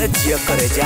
जिया करे जा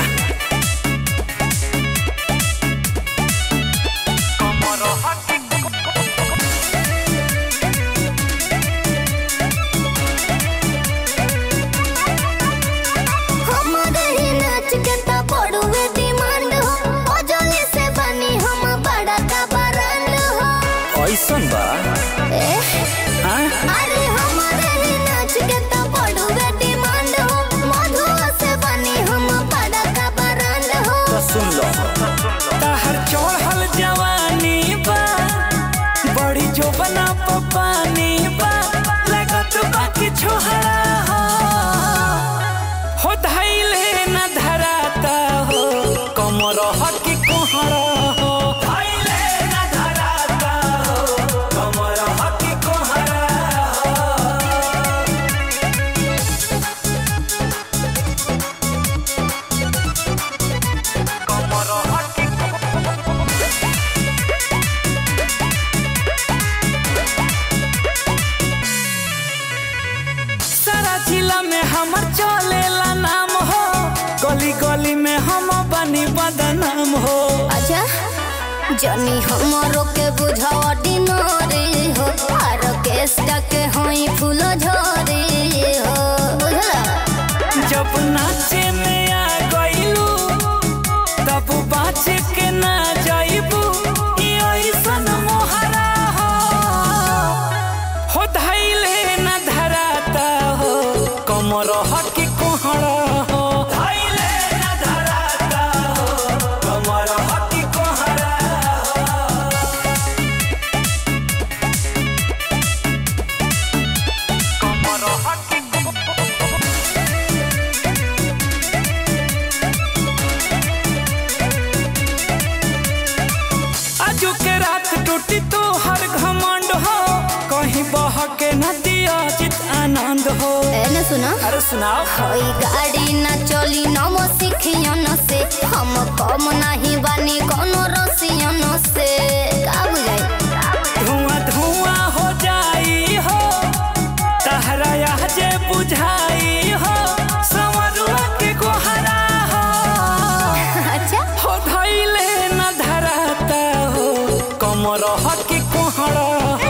हमारे ही नाच के तो पड़ुए डिमांड हो ओजली से बनी हम बड़ा का बरांड हो ऐसन बा ए, हाँ? अरे हमारे ही नाच के तो पड़ुए डिमांड हो मधु से बनी हम बड़ा का बरांड हो तो सुन लो तहर चढ़ल जवानी बा बड़ी जो बना पानी बा लगत बाकी छोहरा हो हो धैले न धराता हो कमर हकी कोहरा हो धैले न धराता हो कमर हकी कोहरा हो कमर हकी सारा जिला में हमर चलेला नाम हो गली गली में हम बनी बदनाम हो अच्छा जनी हमरो के बुझावा डिनोरी हो आर केस्टा के होई फूल झोरी हो बुझला जब नाचे में आ गइलू तब बाँच के ना जाइबू ई ऐसन मोहरा हो हो धैले न धराता हो कमर हकी कोहरा हो धैले न धराता हो कमर हकी कोहरा हो कमर हकी आजू के रात टूटी तो हर घमंड हो कहीं बह के नदिया चित आनंद हो एने सुना अरे सुनाओ होई गाड़ी ना चली नम सिखियन से हम कम नहीं बानी कोनो रसियन से का बुझाई धुआं धुआं हो जाई हो तहरा यह जे बुझाई हो संवरुआ के गोहरा हो अच्छा हो धैले न धराता हो कमर हकी कोहरा